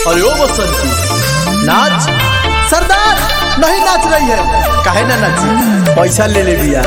अरे ओ बसंती नाच सरदार नहीं नाच रही है काहे ना नाची पैसा ले ले बिया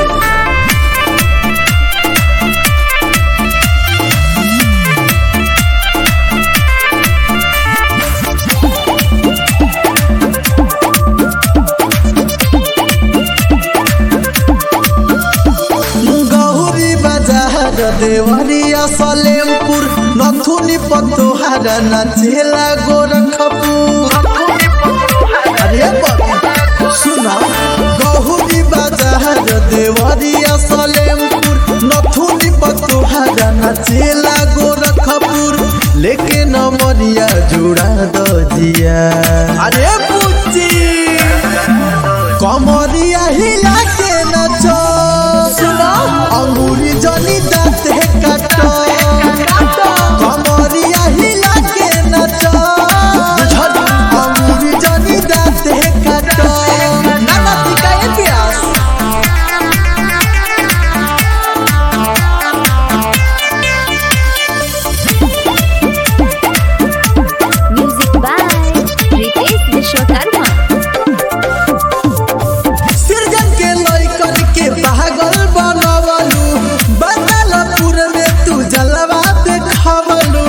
गौरी बाजार देवरिया सलेमपुर नथुनी पतोहार नाचेला गोरखपुर अरे बाबा सुना गौरी बाजार देवरिया सलेमपुर नथुनी पतोहार नाचेला गोरखपुर लेके नमरिया जुड़ा दजिया अरे पुच्ची कमरिया हिला के नचो सुनो अंगूरी जनी दाते काटो कमरिया हिला के नचो अंगूरी जनी दाते काटो नाना सिकाए प्यास Music by Ritesh Vishwakarma. सृजन के लइकन के पागल बनवलू बदलपुर में तू जलवा देखवलू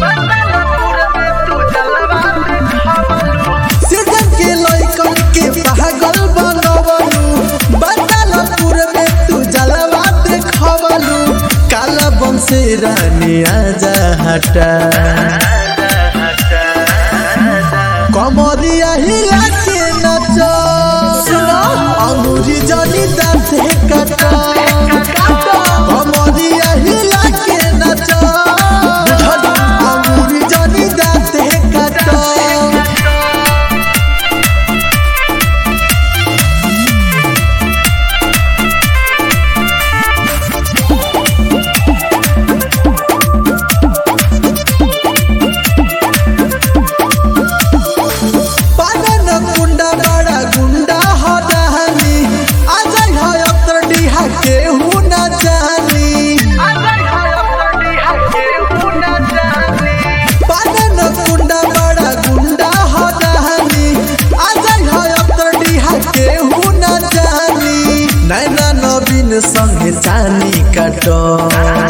सृजन के लइकन के पागल बनवलू बदलपुर में तू जलवा देखवलू काला बंसे रानी आजा हटा कमरिया हिला के नचो सुनो अंगूरी जनी दाते काटो कमरिया हिला के नचो अंगूरी जनी दाते काटो पागन गुंडा बड़ा गुंडा हो दहनी अजय हो अतर डीहा के हु न जानी पागन गुंडा बड़ा गुंडा हो दहनी अजय हो अतर डीहा के हु न जानी नैना नवीन संगे चानी काटो